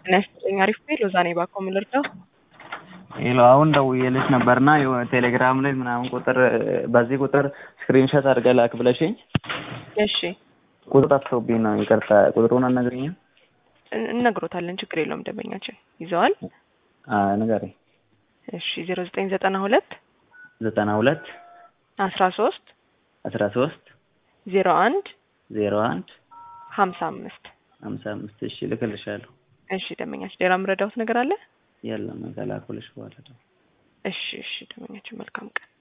ጤና ይስጥልኝ። አሪፍ ቤት ሎዛ ነኝ። ባኮ ምን ልርዳው? ሄሎ አሁን ደውዬልሽ ነበርና የሆነ ቴሌግራም ላይ ምናምን ቁጥር በዚህ ቁጥር ስክሪንሾት አድርገህ ላክ ብለሽኝ እሺ ቁጥር ጠፍቶብኝ ነው። ይቅርታ ቁጥሩን አትነግሪኝም? እን- እነግሮታለን። ችግር የለውም። ደንበኛችን ይዘዋል። አዎ ንገሪኝ። እሺ ዜሮ ዘጠኝ ዘጠና ሁለት ዘጠና ሁለት አስራ ሶስት አስራ ሶስት ዜሮ አንድ ዜሮ አንድ ሀምሳ አምስት ሀምሳ አምስት እሺ እልክልሻለሁ። እሺ ደንበኛችን ሌላ የምረዳሁት ነገር አለ? የለም ከላኩልሽ በኋላ እሺ እሺ ደንበኛችን መልካም ቀን